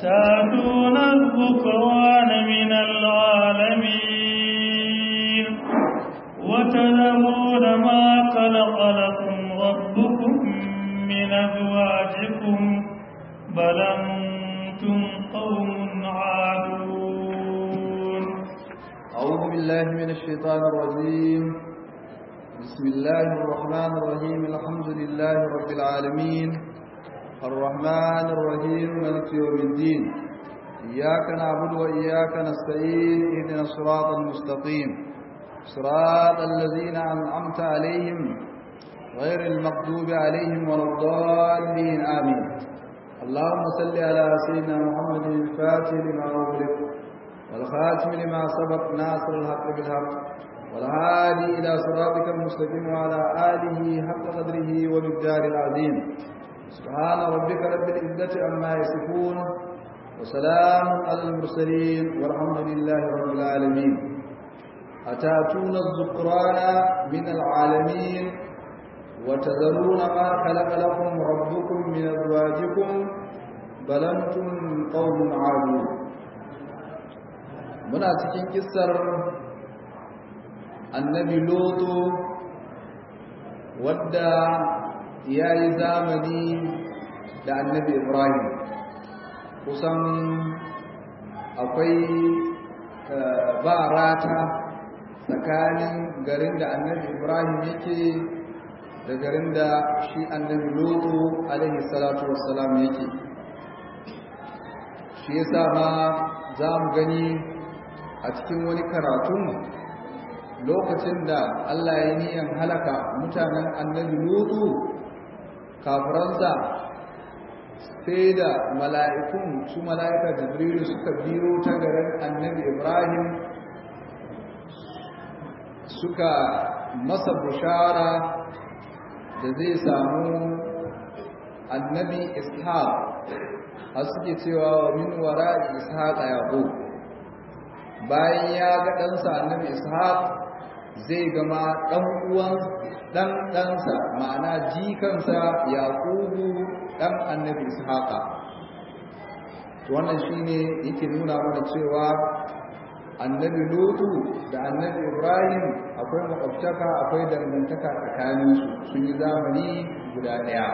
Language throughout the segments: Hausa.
أتاتون الذكران من العالمين وتذرون ما خلق لكم ربكم من أزواجكم بل أنتم قوم عادون أعوذ بالله من الشيطان الرجيم بسم الله الرحمن الرحيم الحمد لله رب العالمين الرحمن الرحيم مالك يوم الدين إياك نعبد وإياك نستعين اهدنا الصراط المستقيم صراط الذين أنعمت عليهم غير المغضوب عليهم ولا الضالين آمين اللهم صل على سيدنا محمد الفاتح لما أغلق والخاتم لما سبق ناصر الحق بالحق والهادي إلى صراطك المستقيم وعلى آله حق قدره ومقدار العظيم سبحان ربك رب العزة عما يصفون وسلام على المرسلين والحمد لله رب العالمين أتاتون الذكران من العالمين وتذرون ما خلق لكم ربكم من أزواجكم بل أنتم قوم عادون muna cikin kissar annabi loto wadda ya yi zamani da annabi ibrahim kusan akwai ba rata tsakanin garin da annabi ibrahim yake da garin da shi annabi loto alaihi salatu wassalam yake shi yasa ma za mu gani a cikin wani karatun lokacin da Allah ya niyan halaka mutanen annabi Lutu kafiransa sai da mala'ikun su mala'ika Jibrilu suka biyo ta garin annabi Ibrahim suka masa bushara da zai samu annabi Ishaq a suke cewa wa min wara Ishaq yaqub bayan ya ga ɗansa annabi ishaq zai gama ɗan uwan ɗan ɗansa ma'ana jikansa yaƙubu ɗan annabi ishaqa wannan shine yake nuna mana cewa annabi lutu da annabi ibrahim akwai makwabtaka akwai dangantaka tsakaninsu sun yi zamani guda ɗaya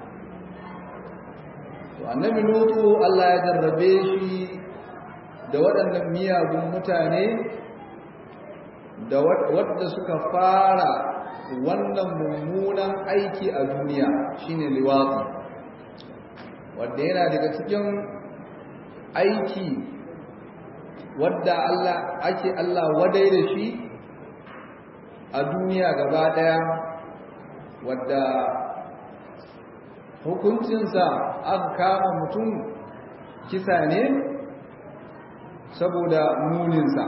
annabi lutu allah ya jarrabe shi da waɗannan miyagun mutane da wadda suka fara wannan mummunan aiki a duniya shine liwatsi wadda yana daga cikin aiki wadda Allah ake Allah wadai da shi a duniya gaba ɗaya wadda hukuncinsa aka kama mutum kisa ne saboda muninsa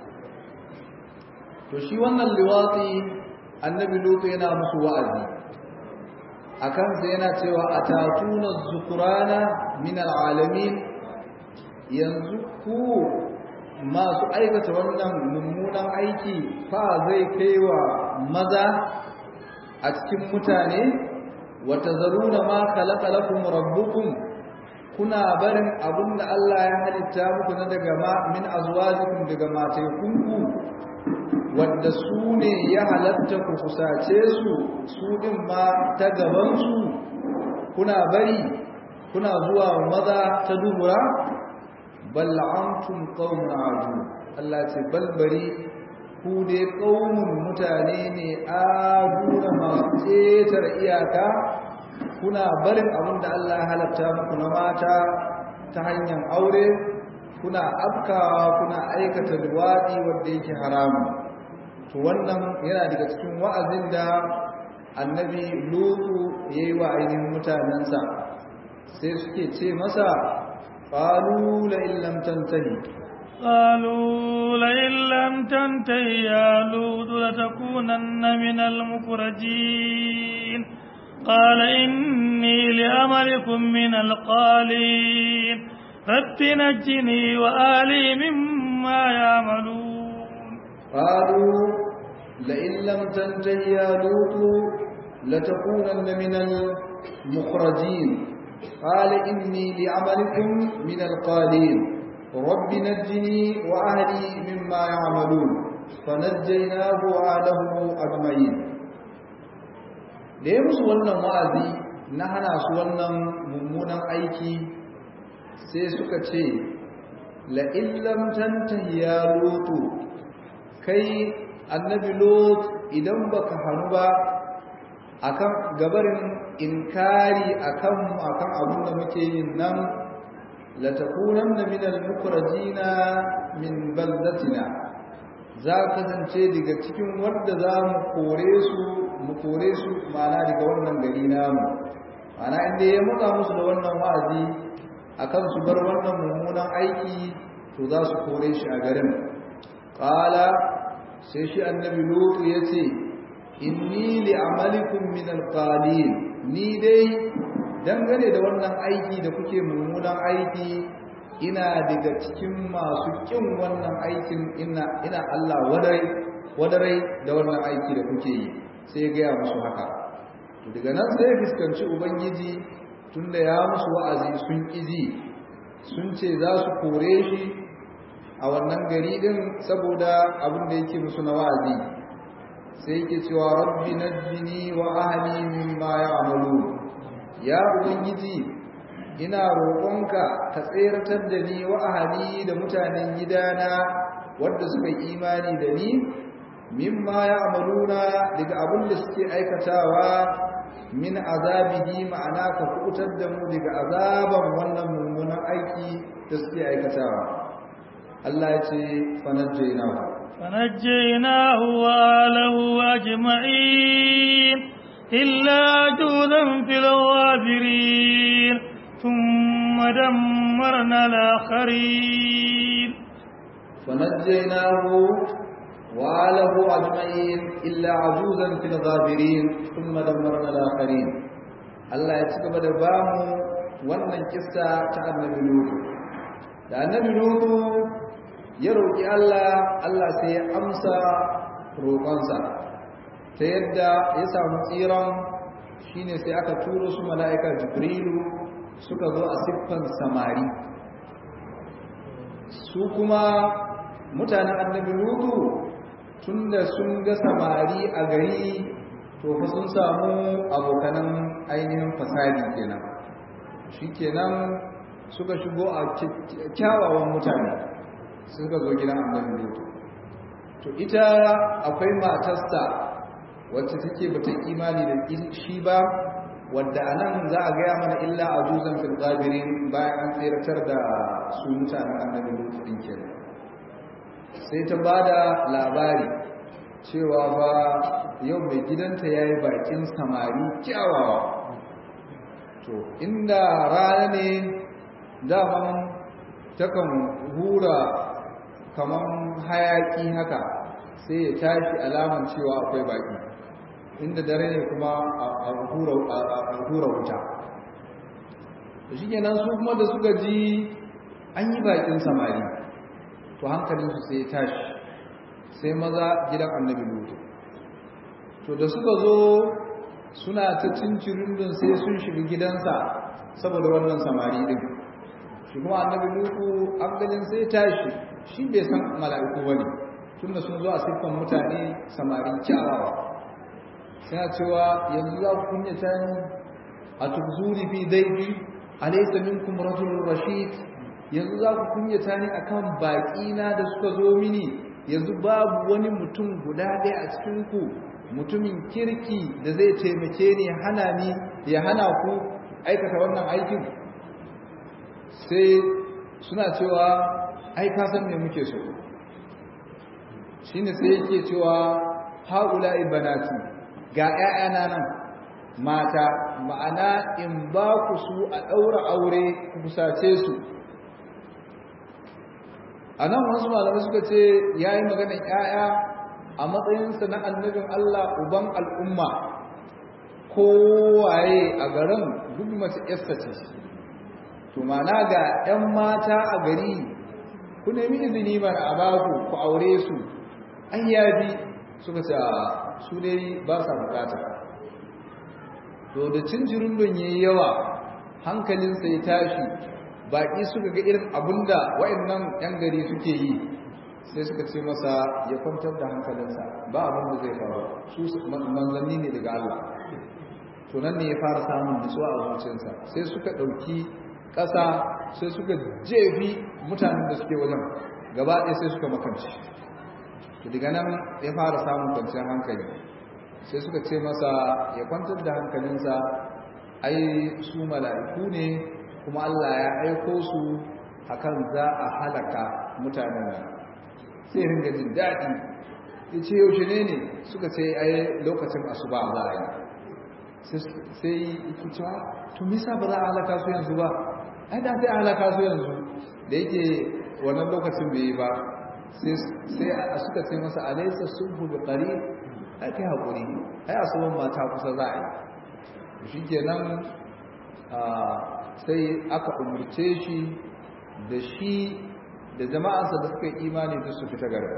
to shi wannan liwatsi annabi lutu yana musu wa'azi a kansa yana cewa a tatuna zukurana min al'alamin yanzu ku masu aikata wannan mummunan aiki fa zai kaiwa maza a cikin mutane wata zaruna ma khalaqa lakum rabbukum kuna barin abin da Allah ya halitta muku na daga ma min azwajikum daga matekunku wanda su ne ya halatta ku kusace su su din ma ta gaban su kuna bari kuna zuwa maza ta dubura bal antum qaumun adu Allah ce balbari ku dai qaumun mutane ne aduna masu cetar iyaka kuna barin abin da Allah ya halatta muku na mata ta hanyar aure kuna afkawa kuna aikata luwaɗi wanda yake haramu to wannan yana daga cikin wa'azin da annabi lutu ya yi wa ainihin mutanensa sai suke ce masa ƙalu la illam tantahi قالوا لئن لم تنته يا لوط لتكونن من المخرجين قال إني لأمركم من القالين رب نجني وآلي مما يعملون قالوا لئن لم تنته يا لوط لتكونن من المخرجين قال إني لعملكم من القالين رب نجني وأهلي مما يعملون فنجيناه وأهله أجمعين da ya musu wannan wa'azi na hana su wannan mummunan aiki sai suka ce la'illam tantahi ya lutu kai annabi lot idan baka hannu ba akan gabarin inkari akan akan abin da muke yin nan la takunanna min al-mukhrajina min baldatina za ka zance daga cikin wanda za mu kore su mu kore su ma'ana daga wannan gari namu ma'ana inda ya muka musu da wannan wa'azi akan su bar wannan mummunan aiki to za su kore shi a garin qala sai shi annabi lutu yace inni li amalikum min alqalin ni dai dangane da wannan aiki da kuke mummunan aiki ina daga cikin masu kin wannan aikin ina ina Allah wadarai wadarai da wannan aiki da kuke yi sai ya gaya musu haka to daga nan sai ya fuskanci ubangiji tunda ya musu wa'azi sun ƙiji sun ce za su kore shi a wannan gari din saboda abin da yake musu na wa'azi sai yake cewa rabbi najjini wa ahli mimma ya'malu ya ubangiji ina roƙonka ka tseratar da ni wa ahli da mutanen gidana wanda suka yi imani da ni mimma ya'maluna daga abin da suke aikatawa min azabihi ma'ana ka kubutar da mu daga azaban wannan mummunan aiki da suke aikatawa Allah ya ce fanajjaynahu fanajjaynahu wa alahu ajma'in illa judan fil ghabirin thumma dammarna al-akharin fanajjaynahu وآله أجمعين إلا عجوزا في الغابرين ثم دمرنا الآخرين الله يتكب دبامو wannan kissa ta annabi Nuhu da annabi Nuhu ya roki Allah Allah sai ya amsa roƙonsa ta yadda ya samu tsiran shine sai aka turo su mala'ika Jibrilu suka zo a siffan samari su kuma mutanen annabi Nuhu tunda sun ga samari a gari to fa sun samu abokanan ainihin fasadi kenan shikenan suka shigo a kyawawan mutane suka zo gidan annabi lutu to ita akwai matarsa wacce take bata imani da shi ba wadda anan za a gaya mana illa ajuzan fil ghabirin bayan an tseratar da su mutanen annabi lutu din kenan sai ta ba da labari cewa ba yau mai gidanta ya yi bakin samari kyawawa to inda rana ne daman takan hura kaman hayaki haka sai ya tashi alaman cewa akwai baki inda dare ne kuma a hura wuta da shi kenan su kuma da suka ji an yi bakin samari to hankalinsu sai ya tashi sai maza gidan annabi lutu to da suka zo suna ta cincirin don sai sun shiga gidansa saboda wannan samari din shi kuma annabi lutu hankalin sai ya tashi shi bai san mala'iku ba ne tunda sun zo a siffan mutane samari kyawawa suna cewa yanzu za ku kunyata ni a tuzuri fi daifi alaysa minkum rajulun rashid yanzu za ku kunyata ni akan baƙina da suka zo mini yanzu babu wani mutum guda ɗaya a cikinku mutumin kirki da zai taimake ni hana ni ya hana ku aikata wannan aikin sai suna cewa ai ka san me muke so shine sai yake cewa haula ibanati ga ƴaƴana nan mata ma'ana in ba ku su a ɗaura aure ku kusace su a nan wasu malamai suka ce ya yi maganin ‘ya'ya a matsayinsa na annabin Allah uban al'umma kowaye a garin duk mace ‘yarsa ce to mana ga ‘yan mata a gari ku nemi izini mana a baku ku aure su an yabi suka ce su dai ba sa bukata to da cincirin don yayi yawa hankalinsa ya tashi baƙi suka ga irin abinda wa'annan 'yan gari suke yi sai suka ce masa ya kwantar da hankalinsa ba abin da zai faru su manzanni ne daga Allah to nan ne ya fara samun nutsuwa a zuciyarsa sai suka ɗauki ƙasa sai suka jefi mutanen da suke wajen gaba ɗaya sai suka makanci to daga nan ya fara samun kwanciyar hankali sai suka ce masa ya kwantar da hankalinsa ai su mala'iku ne kuma Allah ya aiko su akan za a halaka mutanen nan sai ringa jin daɗi ya ce yaushe ne ne suka ce ai lokacin asuba za a yi sai yake cewa to misa ba za a halaka su yanzu ba ai da sai a halaka su yanzu da yake wannan lokacin bai yi ba sai a suka ce masa alaisa sulhu bi qarib ai kai hakuri ai asuban mata kusa za a yi shi kenan sai aka umurce shi da shi da jama'arsa da suka yi imani da su fita garba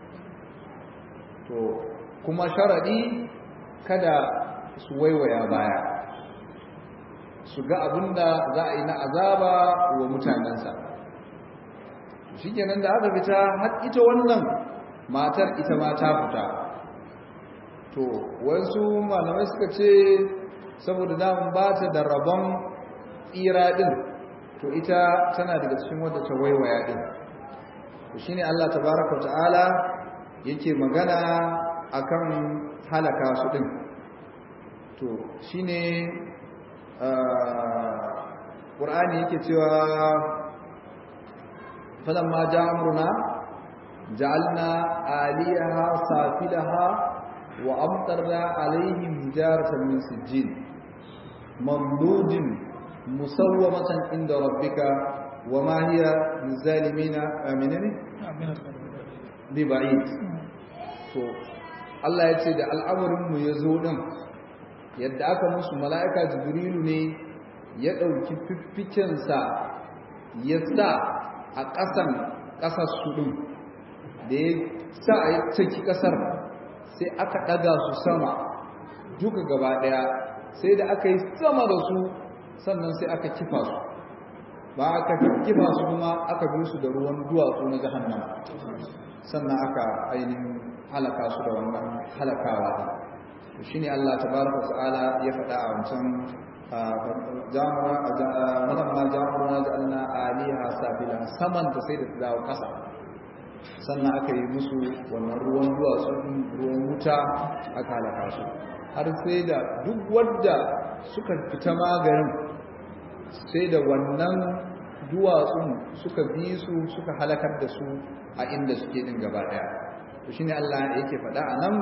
to kuma sharadi kada su waiwaya baya su ga abinda za a yi na azaba wa mutanensa shi kenan da aka fita har ita wannan matar ita ma ta fita to wasu malamai suka ce saboda damun ba ta da rabon tsira din to ita tana daga cikin wadda ta waiwaya din to shine Allah tabaraka ta'ala yake magana akan halaka su din to shine Qur'ani yake cewa falamma ja'a amruna ja'alna aliyaha safilaha wa amtarna alaihim hijaratan min sijjin mamdudin musawwamatan inda rabbika wama hiya lizalimina aminani bi ba'id to Allah ya ce da al'amarin mu yazo din yadda aka musu mala'ika jibrilu ne ya ɗauki fiffikensa ya sa a ƙasan ƙasar su ɗin da ya sa a yi caki ƙasar sai aka ɗaga su sama duka gaba ɗaya sai da aka yi sama da su sannan sai aka kifa su ba aka kifa su kuma aka bi su da ruwan duwatsu na jahannama sannan aka ainihin halaka su da wannan halakawa shi ne Allah tabaraka ta'ala ya faɗa a wancan malamma jamurna ja'alna aliha sabila saman ta sai da ta dawo ƙasa sannan aka yi musu wannan ruwan duwatsu ruwan wuta aka halaka su har sai da duk wadda suka fita maganin sai da wannan duwatsun suka bi su suka halakar da su a inda suke din gaba daya to shine Allah yake faɗa a nan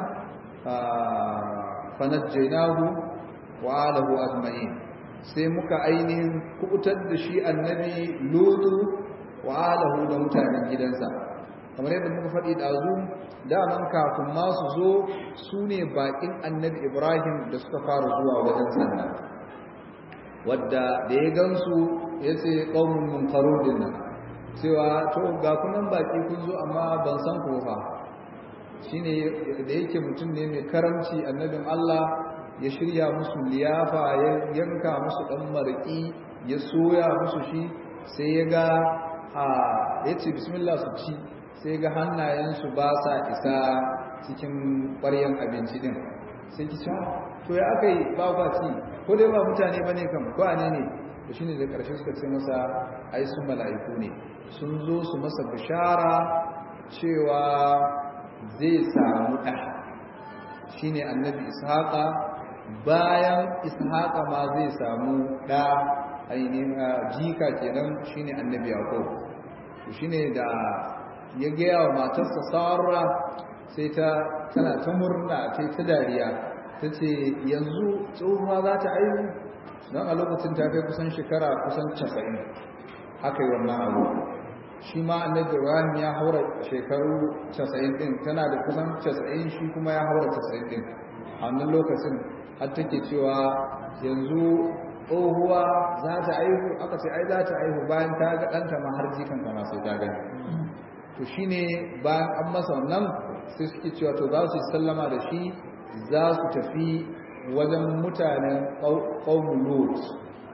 fanajjaynahu wa alahu ajma'in sai muka ainihin kubutar da shi annabi lutu wa alahu da mutanen gidansa kamar yadda muka faɗi ɗazu daman kafin ma su zo su ne baƙin annabi ibrahim da suka fara zuwa wajen sannan wadda da ya gansu ya ce ƙaunin munkarudin nan cewa to ga kunan baƙi kun zo amma ban san ku fa shine da yake mutum ne mai karamci annabin Allah ya shirya musu liyafa ya yanka musu dan maraki ya soya musu shi sai ya ga a yace bismillah su ci sai ga hannayensu ba sa isa cikin ƙwaryan abinci din sai ki cewa to ya aka yi ba ba ci ko dai ba mutane ba ne kam ko ne ne da shi ne da ƙarshe suka ce masa ai sun mala'iku ne sun zo su masa bishara cewa zai samu ɗa shi ne annabi ishaƙa bayan ishaƙa ma zai samu ɗa ainihin jika kenan shi ne annabi yaƙo shi ne da ya gaya wa matarsa sarra sai ta tana ta murna ta ta dariya ta ce yanzu tsohuwa za ta aihu don a lokacin ta kai kusan shekara kusan casa'in aka yi wannan abu shi ma annabi ibrahim ya haura shekaru casa'in din tana da kusan casa'in shi kuma ya haura casa'in din a wannan lokacin har take cewa yanzu tsohuwa za ta aihu aka ce ai za ta aihu bayan ta ga ɗanta ma har jikanta ma sai ta gani to shine bayan an masa wannan sai suke cewa to za su sallama da shi za su tafi wajen mutanen ƙaunin lot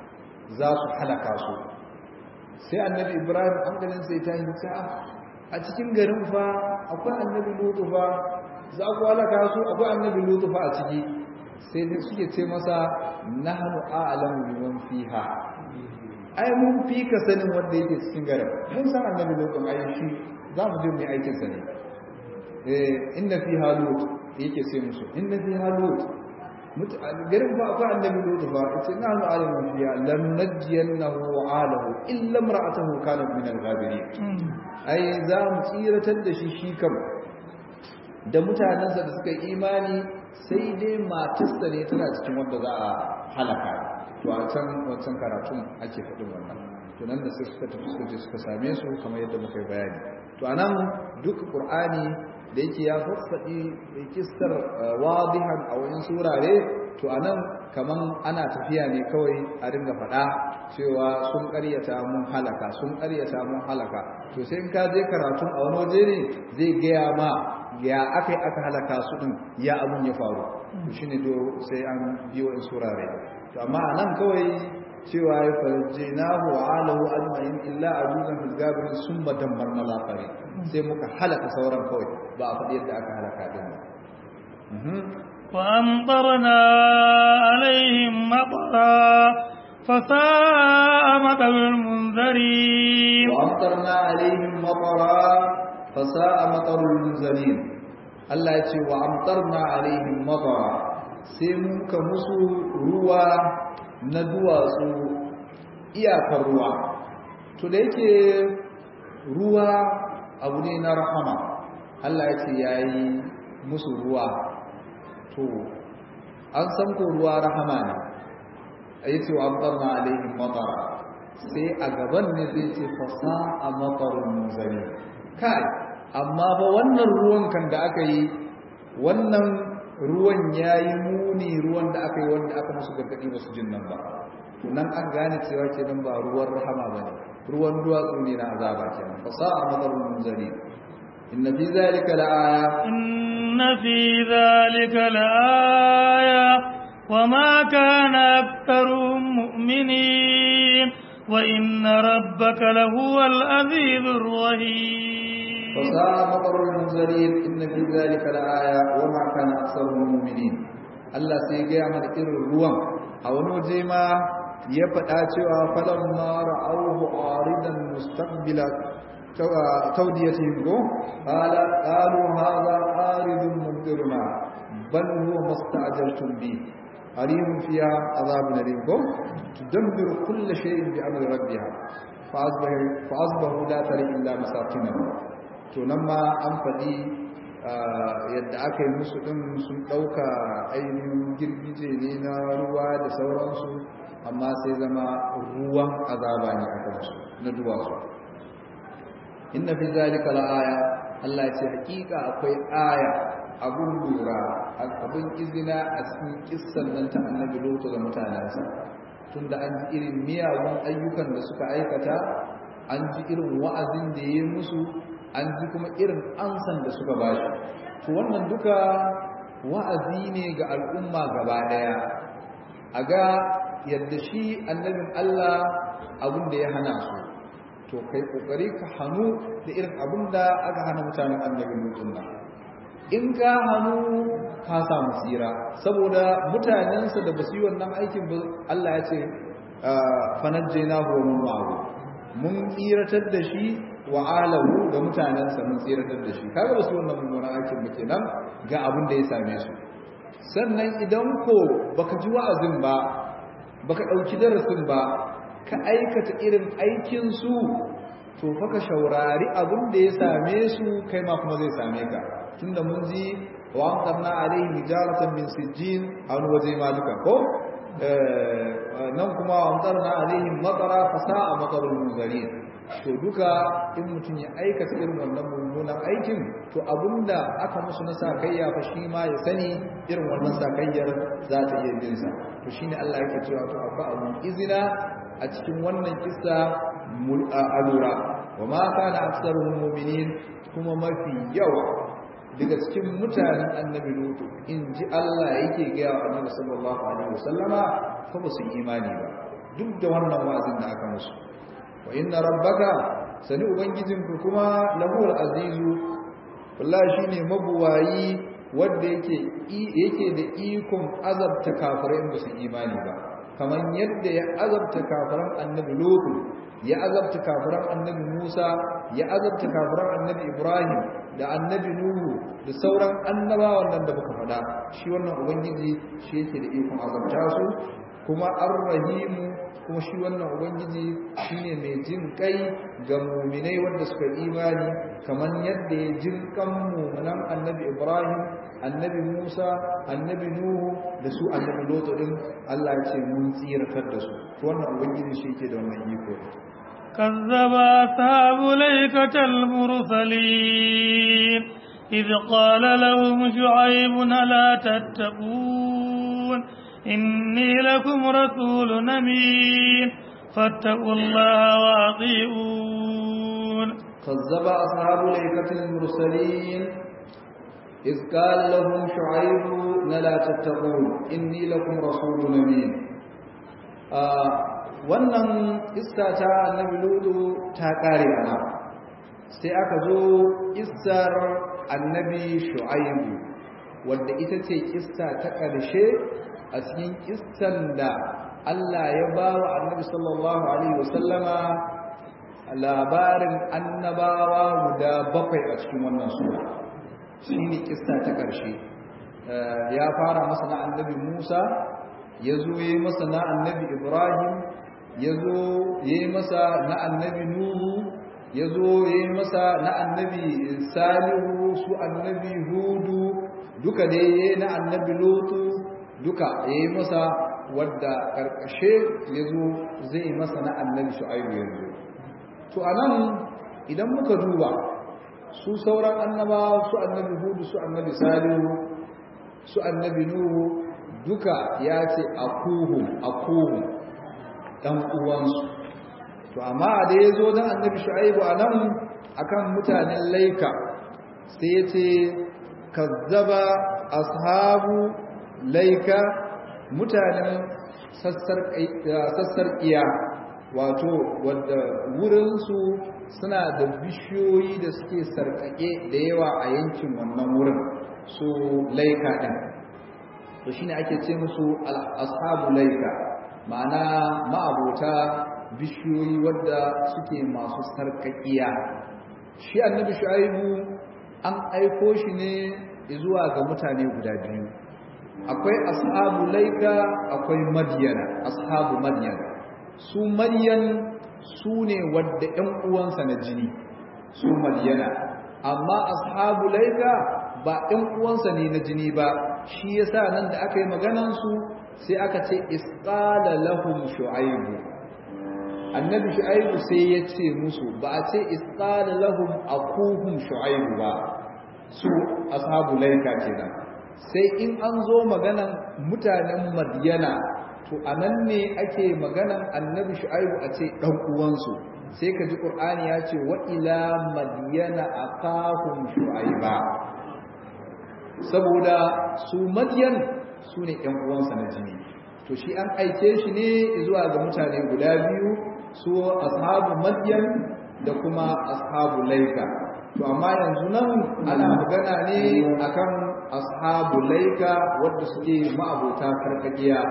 za su halaka su sai annabi ibrahim hankalin sai ta yi ta a cikin garin fa akwai annabi lutu fa za ku halaka su akwai annabi lutu fa a ciki sai dai suke ce masa nahnu a'lamu biman fiha ai mun fi ka sanin wanda yake cikin garin mun san annabi lutu ai shi za mu je mu yi aikin sa ne eh inna fiha lut yake ce musu inna fiha lut garin ba akwai annabi lutu ba ita na nu alimin fiya lam najjiyannahu wa alahu illa imra'atuhu kanat min al-ghabirin ai za mu tsiratar da shi shi kam da mutanensa da suka imani sai dai matarsa ne tana cikin wanda za a halaka to a can wancan karatun ake faɗin wannan to nan da sai suka tafi suka je suka same su kamar yadda muka yi bayani to anan duk qur'ani da yake ya fassaɗi kistar wadihan a wani surare to anan kaman ana tafiya ne kawai a ringa faɗa cewa sun ƙaryata mun halaka sun ƙaryata mun halaka to sai in ka je karatun a wani waje ne zai gaya ma ya aka yi aka halaka su ɗin ya abun ya faru to shine do sai an biyo in surare to amma anan kawai cewa ya farje na wa alahu ajma'in illa ajuzan fil gabirin summa dammarna lafari sai muka halaka sauran kawai ba a faɗi yadda aka halaka din ba وأمطرنا عليهم مطرا فساء مطر المنذرين وأمطرنا عليهم مطرا فساء مطر المنذرين الله يتي وأمطرنا عليهم مطرا sai muka musu ruwa na duwatsu iyakar ruwa to da yake ruwa abu ne na rahama Allah ya ce ya yi musu ruwa to an san ko ruwa rahama ne a yi ce wa amtarna alaihim matara sai a gaban ne zai ce fasa a matarin munzari kai amma ba wannan ruwan kan da aka yi wannan ruwan ya yi muni ruwan da aka yi wanda aka musu gargaɗi ba su jin nan ba nan an gane cewa kenan ba ruwan rahama ba ne ruwan duwatsu ne na azaba kenan fasa a matarin munzari inna fi zalika la'aya إن في ذلك لآية وما كان أكثرهم مؤمنين وإن ربك لهو العزيز الرحيم فساء مطر المنذرين إن في ذلك لآية وما كان أكثرهم مؤمنين Allah sai gaya mana irin ruwan a wani waje ma ya faɗa cewa falon mara auhu aridan mustaqbila توديتهم go قال قالوا هذا عارض ممطرنا بل هو ما استعجلتم به قريب فيها عذاب أليم go تدمر كل شيء بأمر ربها فأصبح فأصبحوا لا ترى إلا مساكنهم to nan ma an faɗi yadda aka yi musu ɗin sun ɗauka ainihin girgije ne na ruwa da sauransu amma sai zama ruwan azaba ne a kansu na duwatsu inna fi zalika la'aya Allah ya ce hakika akwai aya abun lura abun izina a cikin kissan nan ta annabi Lutu da mutanensa tunda an ji irin miyagun ayyukan da suka aikata an ji irin wa'azin da ya musu an ji kuma irin ansan da suka bashi to wannan duka wa'azi ne ga al'umma gaba daya a ga yadda shi annabin Allah abun da ya hana su to kai kokari ka hannu da irin abin da aka hana mutanen annabi lutun nan in ka hannu ka samu tsira saboda mutanensa da basu yi wannan aikin ba Allah ya ce fanajjayna huwa min ma'ahu mun tsiratar da shi wa alahu da mutanensa mun tsiratar da shi kaga basu yi wannan mummunan aikin ba kenan ga abin da ya same su sannan idan ko baka ji wa'azin ba baka dauki darasin ba ka aikata irin aikinsu to fa ka shaurari abin da ya same su kai ma kuma zai same ka tunda mun ji wa amtarna alaihi hijaratan min sijjin a wani waje ma duka ko nan kuma wa amtarna alaihim matara fa sa'a matarul munzarin to duka in mutum ya aikata irin wannan mummunan aikin to abinda aka musu na sakayya fa shi ma ya sani irin wannan sakayyar za ta iya bin sa to shine Allah yake cewa to afa abun izina a cikin wannan kissa alura wa ma kana aktsaruhum mu'minin kuma mafi yawa daga cikin mutanen annabi lutu in ji Allah yake ga wa annabi sallallahu alaihi wasallama fa ba su imani ba duk da wannan wa'azin da aka musu wa inna rabbaka sani ubangijinku kuma lahul azizu wallahi shine mabuwayi wanda yake yake da ikon azabta kafirai ba su imani ba kamar yadda ya azabta kafiran annabi lutu ya azabta kafiran annabi musa ya azabta kafiran annabi ibrahim da annabi nuhu da sauran annabawan nan da muka faɗa shi wannan ubangiji shi yake da ikon azabta su kuma ar-rahimu kuma shi wannan ubangiji shine mai jin kai ga mu'minai wanda suka imani kamar yadda ya jin kan mu'minan annabi Ibrahim annabi Musa annabi Nuhu da su annabi Lot din Allah ya ce mun tsiratar da su to wannan ubangiji shi yake da wannan iko كذب أصحاب ليكة المرسلين إذ قال لهم شعيب لا تتقون إني لكم رسول أمين فاتقوا الله وأطيعون كذب أصحاب الأيكة المرسلين إذ قال لهم شعيب لا تتقون إني لكم رسول أمين wannan iska ta annabi ludu ta kare ana sai aka zo isar annabi shu'aibu wadda ita ce kissa ta ƙarshe a cikin kissan da Allah ya ba wa annabi sallallahu alaihi wasallama labarin annabawa guda bakwai a cikin wannan sura shine kissa ta ƙarshe ya fara masa na annabi Musa ya zo ya yi masa na annabi Ibrahim ya zo ya yi masa na annabi Nuhu ya zo ya yi masa na annabi Salihu su annabi Hudu duka da ya yi na annabi Lutu duka ya yi masa wadda ƙarƙashe ya zo zai yi masa na annabi Shu'aibu yanzu to anan idan muka duba su sauran annabawa su annabi Hudu su annabi Salihu su annabi Nuhu duka ya ce akuhum akuhum dan uwansu to amma da ya zo dan annabi Shu'aibu anan akan mutanen Laika sai ya ce kazzaba ashabu laika mutanen sassar iya wato wadda wurinsu suna da bishiyoyi da suke sarƙaƙe da yawa a yankin wannan wurin su laika ɗin to shine ake ce musu ashabu laika ma'ana ma'abota bishiyoyi wadda suke masu sarƙaƙiya shi annabi shu'aibu an aiko shi ne zuwa ga mutane guda biyu akwai ashabu laika akwai madiyana ashabu madiyana su madiyan su ne wadda ƴan uwansa na jini su madiyana amma ashabu laika ba ƴan uwansa ne na jini ba shi yasa nan da aka yi maganan su sai aka ce isqala lahum shu'aibu annabi shu'aibu sai ya ce musu ba a ce isqala lahum akuhum shu'aibu ba su ashabu laika kenan sai in an zo maganan mutanen madiyana to anan ne ake maganan annabi shu'aibu a ce dan uwansu sai ka ji qur'ani ya ce wa ila madiyana aqahum shu'aiba saboda su madiyan su ne ƴan uwansa na jini to shi an aike shi ne zuwa ga mutane guda biyu su ashabu madiyan da kuma ashabu laika to amma yanzu nan ana magana ne akan ashabu laika wadda suke ma'abota karkakiya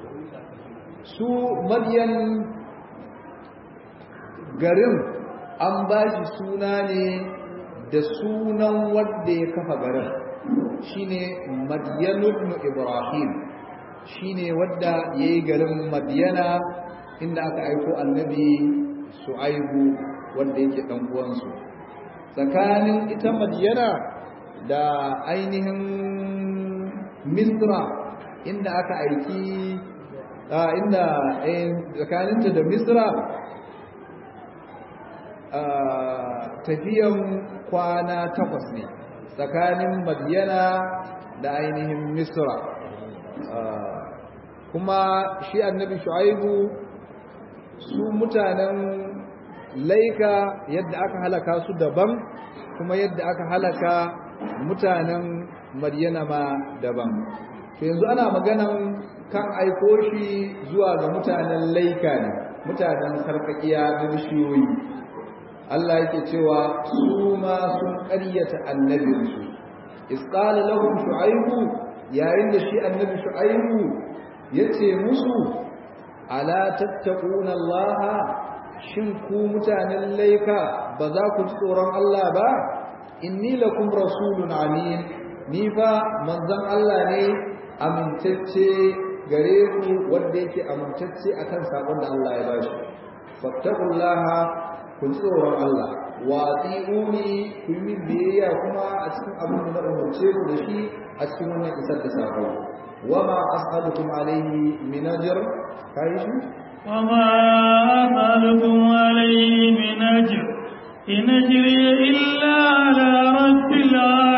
su madiyan garin an ba shi suna ne da sunan wadda ya kafa garin shine madiyanu ibn ibrahim shine wadda yayi garin madiyana inda aka aiko annabi su'aibu wanda yake dan uwansu tsakanin ita madiyana da ainihin misra inda aka aiki inda tsakaninta da misra tafiyan kwana takwas ne tsakanin madiyana da ainihin misra kuma shi annabi shu'aibu su mutanen laika yadda aka halaka su daban kuma yadda aka halaka mutanen maryana ma daban to yanzu ana maganan kan aiko shi zuwa ga mutanen laika ne mutanen sarkakiya da bishiyoyi Allah yake cewa su ma sun ƙaryata annabinsu isqala lahum shu'aibu yayin da shi annabi shu'aibu yace musu ala tattaquna Allah shin ku mutanen laika ba za ku ji tsoron Allah ba inni lakum rasulun amin ni fa manzon Allah ne amintacce gare ku wanda yake amintacce akan sabon da Allah ya bashi fattaqullaha ku ji tsoron Allah wa atiuni ku yi min biyayya kuma a cikin abin da na umarce ku da shi a cikin wannan isar da sako wa ma as'alukum alayhi min ajr kai shi wa ma as'alukum alayhi min ajr in ajri illa ala rabbil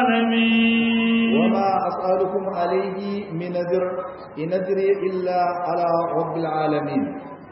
alamin wa ma as'alukum alayhi min ajr in ajri illa ala rabbil alamin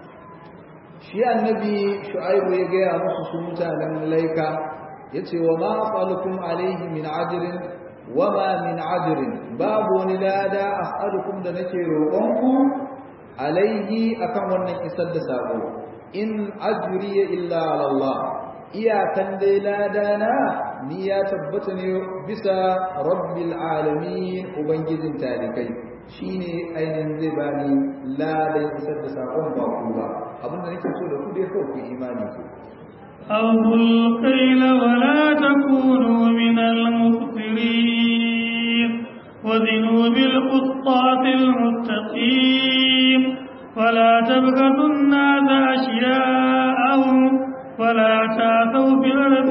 shi annabi shu'aibu ya gaya musu su mutanen laika yace wa ma as'alukum alayhi min ajrin wa ma min ajrin babu wani lada as'alukum da nake roƙonku alayhi akan wannan isar da sako in ajri illa ala Allah iyakan dai lada na ni ya tabbata ne bisa rabbil alamin ubangijin talikai shine ainihin zai bani ladan isar da sakon ba ku ba abinda nake so da ku dai kawai ku imani ku أوفوا القيل ولا تكونوا من المخسرين وزنوا بالقسطاس المستقيم ولا تبخسوا الناس أشياءهم ولا تعثوا في الأرض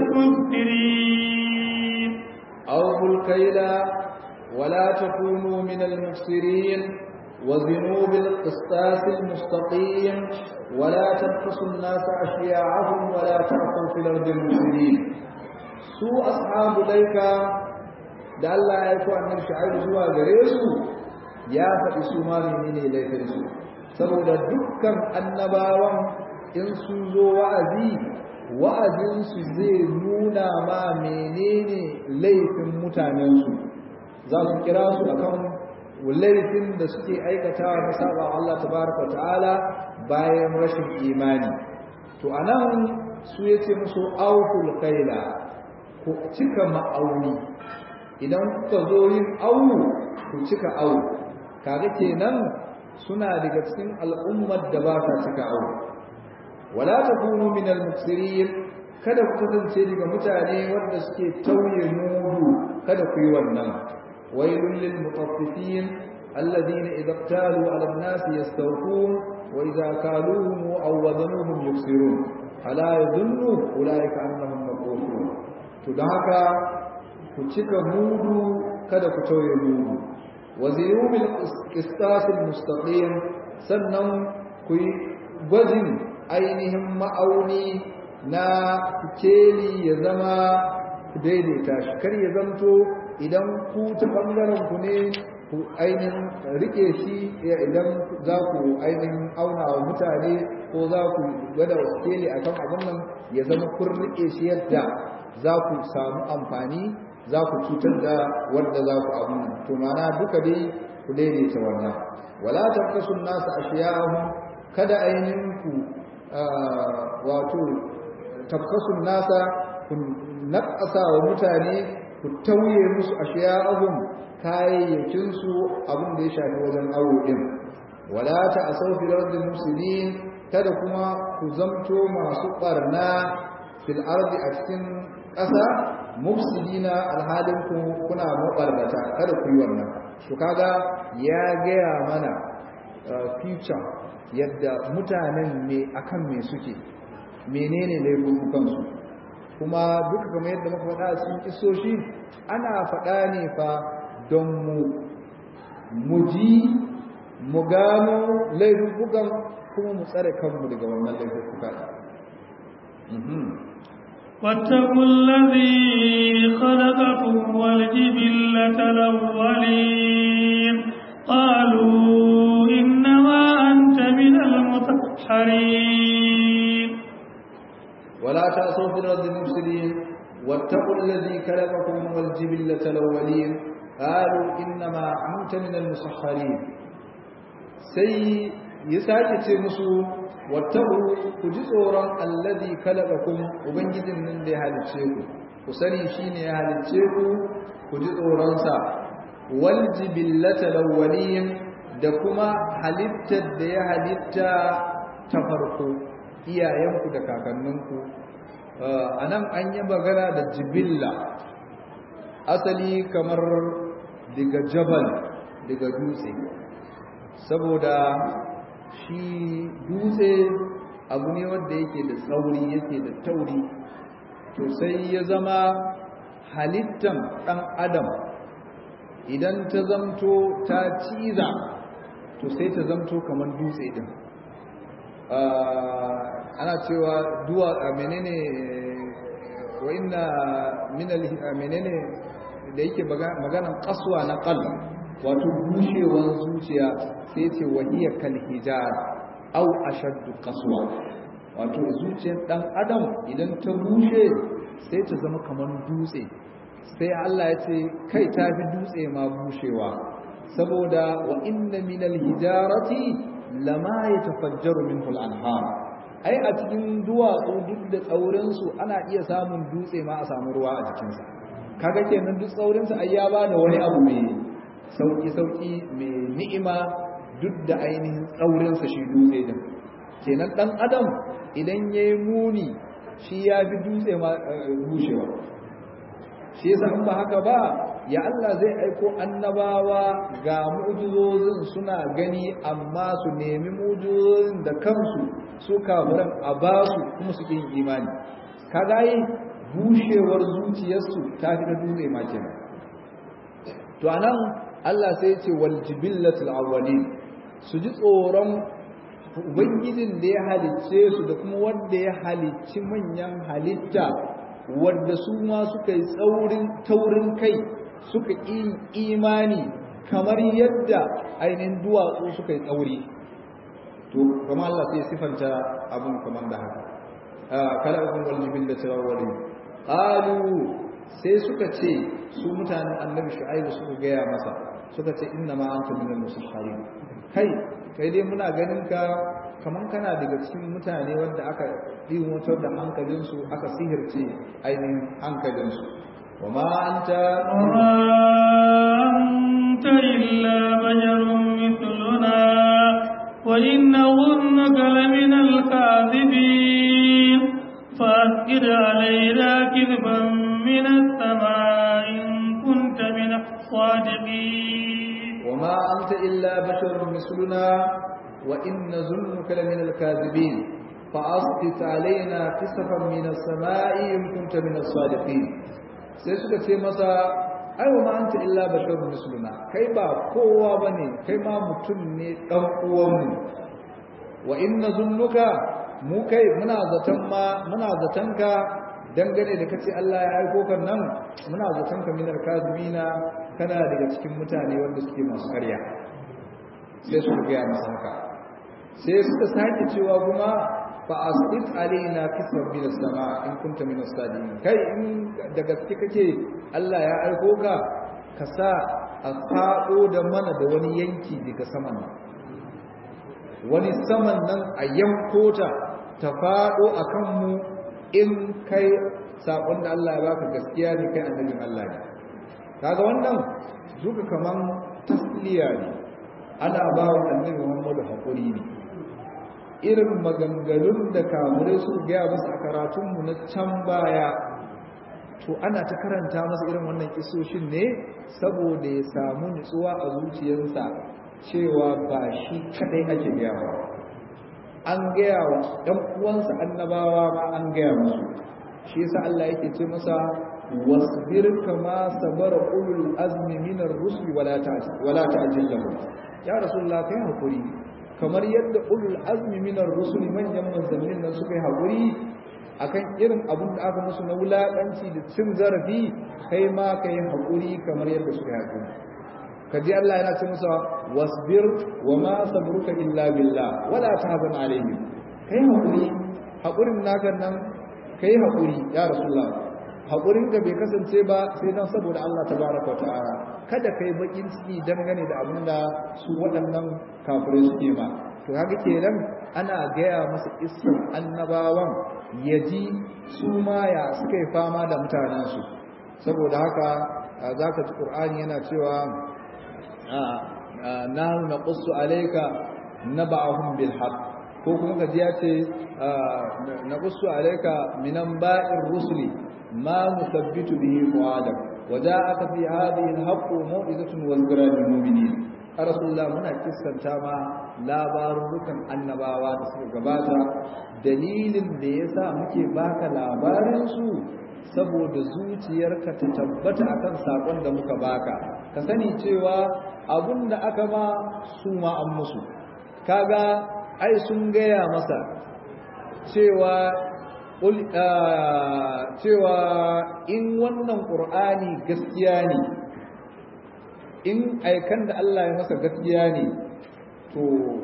مفسدين أوفوا الكيل ولا تكونوا من المفسرين وزنوا بالقسطاس المستقيم ولا تبخسوا الناس أشياءهم ولا تعثوا في الأرض المفسدين su ashabu laika da Allah ya aiko annabi Shu'aib zuwa gare su ya faɗi su ma menene laifin su saboda dukkan annabawan in sun zo wa'azi wa'azin su zai nuna ma menene laifin mutanen su za su kira su akan laifin da suke aikatawa na saba Allah tabaraka ta'ala bayan rashin imani to anan su yace musu awful kaila ku cika ma'auni idan kuka zo yin awu ku cika awu kaga kenan suna daga cikin al'ummar da ba ta cika awu wala takunu min al-muksirin kada ku kasance daga mutane wanda suke tauye mudu kada ku yi wannan wailul lil mutaffifin alladhina idza qalu 'ala an-nasi yastawfun wa idza kaluhum aw wazanuhum yuksirun ala yadhunnu ulaika annahum mab'uthun to don haka ku cika mudu kada ku tauye mudu wa ziyu bil qistasil mustaqim sannan ku yi gwajin ainihin ma'auni na keli ya zama ku daidaita shi kar ya zanto idan ku ta bangaren ku ne ku ainihin rike shi idan za ku ainihin auna wa mutane ko za ku gwada keli akan abin nan ya zama kun rike shi yadda za ku samu amfani za ku cutar da wanda za ku abu to mana duka dai ku daidaita wannan wala tabkasu nasu ashiyahum kada ainihin ku wato tabkasu nasa ku naqasa wa mutane ku tauye musu ashiyahum kayayyakin su abin da ya shafi wajen awo din wala ta'asaw fil ardi mufsidin kada kuma ku zamto masu barna fil ardi a cikin ƙasa mufsidina alhalin ku kuna mabarnata kada ku yi wannan to kaga ya gaya mana future yadda mutanen me akan me suke menene laifukan su kuma duka kamar yadda muka faɗa a cikin kisoshi ana faɗa ne fa don mu mu ji mu gano laifukan kuma mu tsare kanmu daga wannan laifuka واتقوا الذي خلقكم والجبلة الأولين قالوا إنما أنت من المسحرين ولا تعصوا في الأرض المفسدين واتقوا الذي خلقكم والجبلة الأولين qalu inna ma anta min al-musahharin sai ya sake ce musu wattabu ku ji tsoron alladhi khalaqakum ubangijin nan da ya halice ku ku sani shine ya halice ku ku ji tsoron sa wal jibillata lawwalin da kuma halittar da ya halitta ta farko iyayenku da kakanninku anan an yi magana da jibilla asali kamar daga jabal daga dutse saboda shi dutse abu ne wanda yake da tsauri yake da tauri to sai ya zama halittan ɗan adam idan ta zamto ta ciza to sai ta zamto kamar dutse din ana cewa duwa menene wa inna min menene da yake maganan kaswa na qalb wato bushewar zuciya sai ce wahiya kal hijar au ashaddu qaswa wato zuciyar dan adam idan ta bushe sai ta zama kamar dutse sai Allah ya ce kai ta fi dutse ma bushewa saboda wa inna minal hijarati lama yatafajjaru minhu al-anhar ai a cikin duwatsu duk da tsaurin su ana iya samun dutse ma a samu ruwa a jikin sa kaga kenan duk tsaurin sa ai ya bada wani abu mai sauki sauki mai ni'ima duk da ainihin tsaurin sa shi dutse din kenan dan adam idan yayi muni shi ya fi dutse ma bushewa shi yasa in ba haka ba ya Allah zai aiko annabawa ga mu'jizozin suna gani amma su nemi mu'jizozin da kansu su kafiran a ba su kuma su yin imani kaga yi bushewar zuciyarsu ta fi da dutse ma kenan to anan Allah sai ya ce wal jibillatul awwalin su ji tsoron ubangijin da ya halicce su da kuma wanda ya halicci manyan halitta wadda su ma suka yi tsaurin taurin kai suka yi imani kamar yadda ainihin duwatsu suka yi tsauri to kuma Allah sai sifanta abun kamar da haka kala abun wal jibil da tarawali qalu sai suka ce su mutanen annabi shu'aibu suka gaya masa suka ce inna ma anta minal musahharin kai kai dai muna ganin ka kaman kana daga cikin mutane wanda aka ɗimotar da hankalinsu aka sihirce ainihin hankalinsu wa ma anta أنت إلا بشر مثلنا وإن ظنك لمن الكاذبين فأسكر علينا كذبا من السماء إن كنت من الصادقين وما أنت إلا بشر مثلنا وإن ظنك لمن الكاذبين فأسقط علينا كسفا من السماء إن كنت من الصادقين sai suka ce masa ai wa ma anta illa basharun misluna kai ba kowa bane kai ma mutum ne dan uwanmu wa inna zunnuka mu kai muna zaton ma muna zaton ka dangane da kace Allah ya aiko kan nan muna zaton ka minar kazimina kana daga cikin mutane wanda suke masu karya sai su ga masa haka sai suka sake cewa kuma fa asqit alaina kisran min as-sama in kunta min as-sadiqin kai in da gaske kake Allah ya aiko ka ka sa a fado da mana da wani yanki daga saman nan wani saman nan a yanko ta ta fado akan mu in kai sakon da Allah ya baka gaskiya ne kai annabin Allah ne kaga wannan duka kaman tasliya ne ana ba wa annabi Muhammadu hakuri ne irin maganganun da kamurai su gaya masa a karatunmu na can baya to ana ta karanta masa irin wannan kisoshin ne saboda ya samu nutsuwa a zuciyarsa cewa ba shi kadai ake gaya wa an gaya wa ɗan uwansa annabawa ma an gaya musu shi yasa Allah yake ce masa wasbir kama sabara ulul azmi minar rusuli wala ta'jil wala ta'jil lahum ya rasulullah kai hakuri kamar yadda ulul azmi minar rusuli manyan manzannin nan suka yi haƙuri akan irin abun da aka musu na wulaƙanci da cin zarafi kai ma ka yi haƙuri kamar yadda suka yi haƙuri ka ji Allah yana ce musa wasbir wa ma sabruka illa billah wala tahzan alayhi kai haƙuri haƙurin naka nan kai haƙuri ya rasulullah haƙurin ka bai kasance ba sai dan saboda Allah tabaraka wa ta'ala kada kai bakin ciki dangane da abin da su waɗannan kafirai suke ma to haka kenan ana gaya masa iskan annabawan ya ji su ma ya suka yi fama da mutanensu saboda haka za ka ji ƙur'ani yana cewa na na ƙusu alaika na ba'ahun bil haq ko kuma ka ji ya ce na ƙusu alaika minan ba'in rusuli ma musabbitu bihi fu'adak وجاءك في هذه الحق موعظة وذكرى للمؤمنين rasulullah muna kissanta ma labarukan annabawa da suka gabata dalilin da yasa muke baka labarin su saboda zuciyarka ta tabbata akan sakon da muka baka ka sani cewa abun da aka ma su ma an musu kaga ai sun gaya masa cewa cewa in wannan ƙur'ani gaskiya ne in aikan da Allah ya masa gaskiya ne to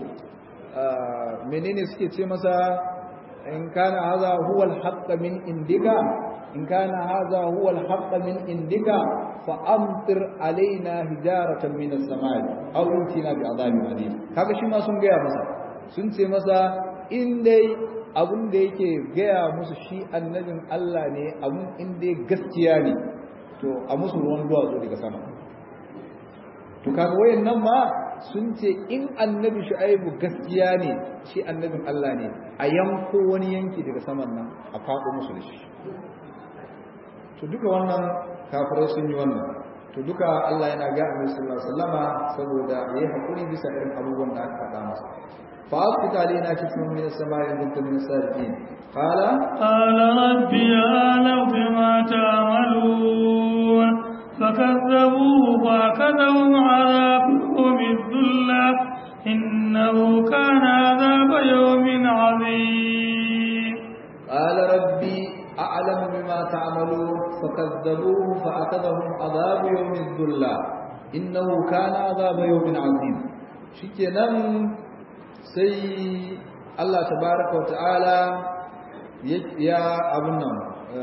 menene suke ce masa in kana haza huwa al min indika in kana haza huwa al min indika fa amtir alaina hijaratan min as-samai aw utina bi adhabin alim kaga shi ma sun gaya masa sun ce masa in dai abun da yake gaya musu shi annabin Allah ne abun in dai gaskiya ne to a musu ruwan duwatsu daga sama to kaga wayannan ma sun ce in annabi shu'aibu gaskiya ne shi annabin Allah ne a yanko wani yanki daga saman nan a faɗo musu da shi to duka wannan kafirai sun yi wannan to duka Allah yana ga Annabi sallallahu alaihi wasallama saboda yayi hakuri bisa irin abubuwan da aka faɗa masa fa asqita alaina kisman min as-sama'i in kuntum min as-sadiqin qala qala rabbi a'lamu bima ta'malun فكذبوه فأخذهم عذاب يوم الذلة إنه كان عذاب يوم عظيم قال ربي أعلم بما تعملون فكذبوه فأخذهم عذاب يوم الذلة إنه كان عذاب يوم عظيم شكرا سي الله تبارك وتعالى يا أبنا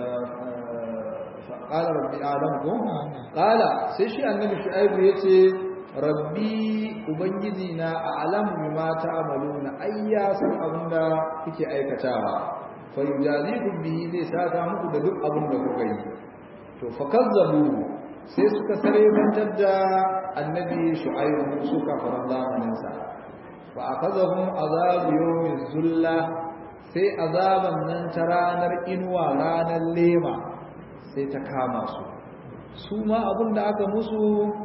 قال ربي أعلمكم قال سيشي النبي شعيب يتي ربي أبنجدنا أعلم بما تعملون أيا سن أبنا كي أيكتاها فيجازيكم به زي ساتا muku da duk abin da kuka yi to fakazzabu sai suka sare bantar da annabi shu'aib suka faran zamanin sa fa akazahum azab yawmin zulla sai azaban nan ta ranar inuwa ranar lema sai ta kama su su ma abin da aka musu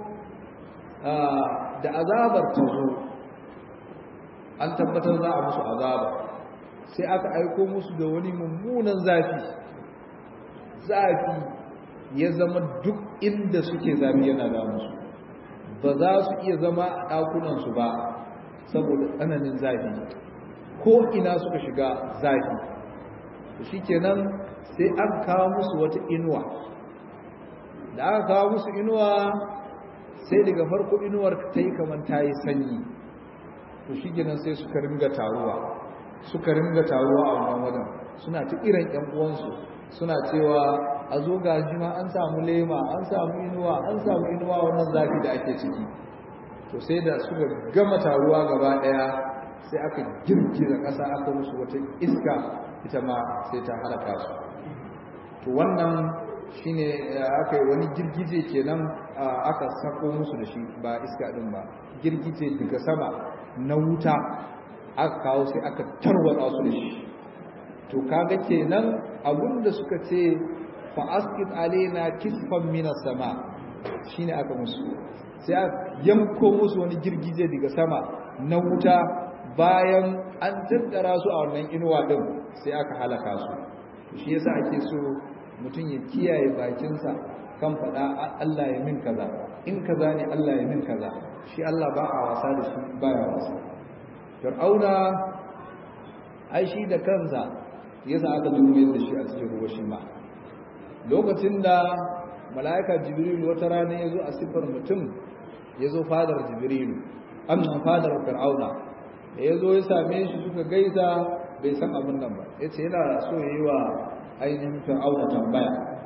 da azabar ta zo an tabbatar za a musu azaba sai aka aiko musu da wani mummunan zafi zafi ya zama duk inda suke zafi yana da musu ba za su iya zama a ɗakunansu ba saboda tsananin zafi ko ina suka shiga zafi shi kenan sai an kawo musu wata inuwa da aka kawo musu inuwa sai daga farko inuwar ta yi kamar ta yi sanyi to shi kenan sai suka ringa taruwa suka ringa taruwa a wannan wajen suna ta irin ƴan uwansu suna cewa a zo ga ma an samu lema an samu inuwa an samu inuwa wannan zafi da ake ciki to sai da suka gama taruwa gaba ɗaya sai aka girgiza ƙasa aka musu wata iska ita ma sai ta halaka su to wannan shine aka yi wani girgije kenan aka sako musu da shi ba iska din ba girgije daga sama na wuta aka kawo sai aka tarwatsa su da shi to kaga kenan abinda suka ce fa asqit alaina kisfan min sama shine aka musu sai aka yanko musu wani girgije daga sama na wuta bayan an tattara su a wannan inuwa din sai aka halaka su shi yasa ake so mutum ya kiyaye bakinsa kan faɗa Allah ya min kaza in kaza ne Allah ya min kaza shi Allah ba a wasa da shi ba ya wasa fir'auna ai shi da kansa yasa aka dume da shi a cikin ruwa shi ma lokacin da mala'ika jibril wata rana ya zo a sifar mutum ya zo fadar jibril amnan fadar fir'auna da ya zo ya same shi suka gaisa bai san abin nan ba ya ce yana so ya yi wa ainihin fir'auna tambaya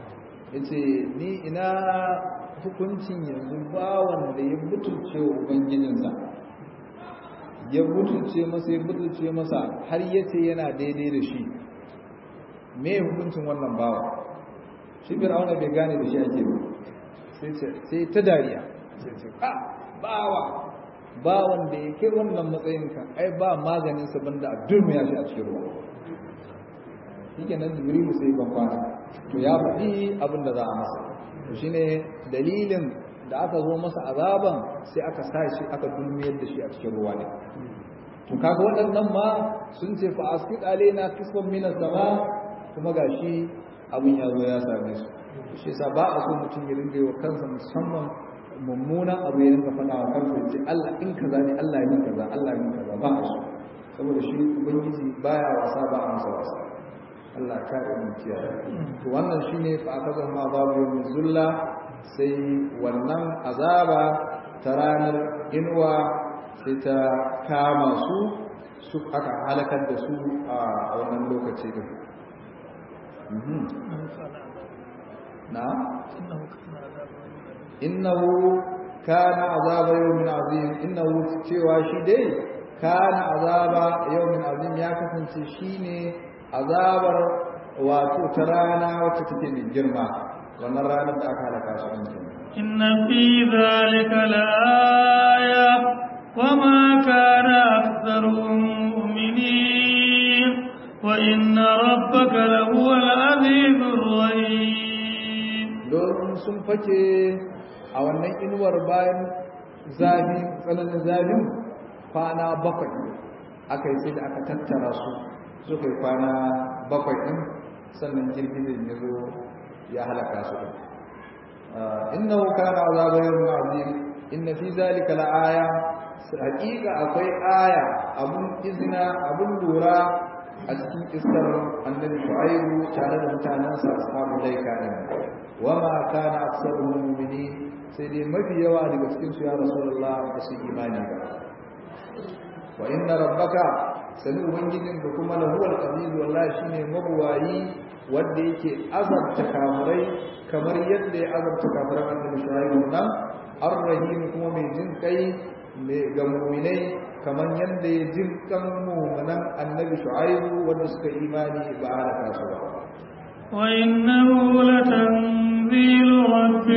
yace ni ina hukuncin yanzu bawan da ya butulce wa ubangijinsa ya butulce masa ya butulce masa har yace yana daidai da shi me hukuncin wannan bawa shi fir'auna bai gane da shi ake ba sai sai ta dariya sai ce a bawa bawan da ya kai wannan matsayin ka ai ba maganin sa banda a durmiya shi a cikin ruwa shi nan jibrilu sai ban kwana to ya faɗi abin da za a masa to shine dalilin da aka zo masa azaban sai aka sa shi aka dulmiyar da shi a cikin ruwa ne to kaga waɗannan ma sun ce fa asqit alaina kisfan min sama kuma gashi abin ya zo ya same su shi yasa ba a so mutum ya ringa wa kansa musamman mummuna abu ya ringa faɗa wa kansa ya ce Allah in kaza ne Allah ya kaza Allah ya kaza ba a so saboda shi ubangiji baya wasa ba a masa wasa Allah ka yi mu kiyaye to wannan shine fa akaza ma babu yawmin zulla sai wannan azaba ta ranar inuwa sai ta kama su su aka halakar da su a wannan lokaci din na innahu kana azaba yawmin azim innahu cewa shi dai kana azaba yawmin azim ya kasance shine azabar wato ta rana wacce take mai girma wannan ranar da aka halaka su an kenan inna fi dhalika laaya wama kana aktharuhum mu'minin wa inna rabbaka lahuwal azizur rahim don sun fake a wannan inuwar bayan zafi tsananin zafin kwana bakwai aka yi sai da aka tattara su suka yi kwana bakwai ɗin sannan girgizin ya zo ya halaka su ɗin innahu kana azaba yawmin azim inna fi zalika la'aya haƙiƙa akwai aya abun izina abun lura a cikin kisar annabi shu'aibu tare da mutanensa ashabu laika din wama kana aktsaruhum mu'minin sai dai mafi yawa daga cikin su ya rasulullah ba su imani ba wa inna rabbaka sani ubangijin da kuma lahuwal aziz wallahi shine mabuwayi wanda yake azabta kafirai kamar yadda ya azabta kafirai annabi shu'aibu nan ar-rahim kuma mai jin kai mai ga mu'minai kamar yadda ya jin kan mu'minan annabi shu'aibu wanda suka imani ba a halaka su ba وإنه لتنزيل رب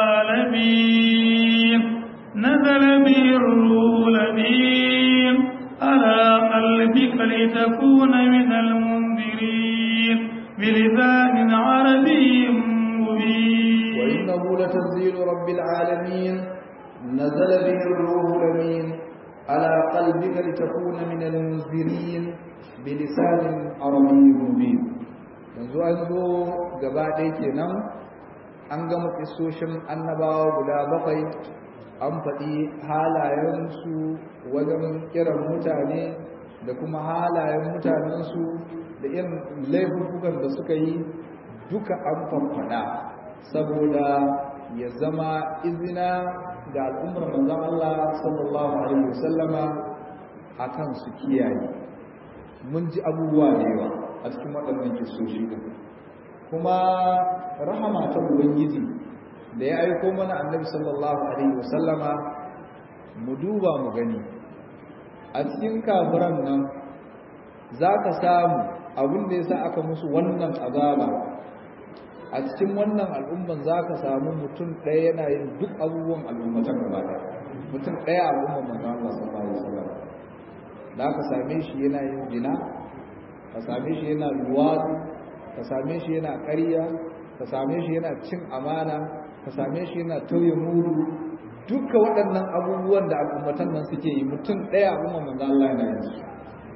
العالمين نزل به الروح الأمين على قلبك لتكون من المنذرين بلسان عربي مبين وإنه لتنزيل رب العالمين نزل به الروح الأمين على قلبك لتكون من المنذرين بلسان عربي مبين yanzu an zo gaba ɗaya kenan an gama kisoshin annabawa guda bakwai an faɗi halayensu wajen kiran mutane da kuma halayen mutanensu da irin laifukan da suka yi duka an faffada saboda ya zama izina ga al'ummar manzon Allah sallallahu alaihi wasallama akan su kiyaye mun ji abubuwa da yawa a cikin waɗannan kisoshi din kuma rahama ta ubangiji da ya aiko mana annabi sallallahu alaihi wasallama mu duba mu gani a cikin kafiran nan za ka samu abin da ya sa aka musu wannan azaba a cikin wannan al'umman za ka samu mutum ɗaya yana yin duk abubuwan al'ummatan gaba ɗaya mutum ɗaya al'umman manzo Allah sallallahu alaihi wasallam da ka same shi yana yin jina ka same shi yana luwadi ka same shi yana ƙarya ka same shi yana cin amana ka same shi yana tauye mudu duka waɗannan abubuwan da al'ummatan nan suke yi mutum ɗaya al'umman manzo Allah yana yin su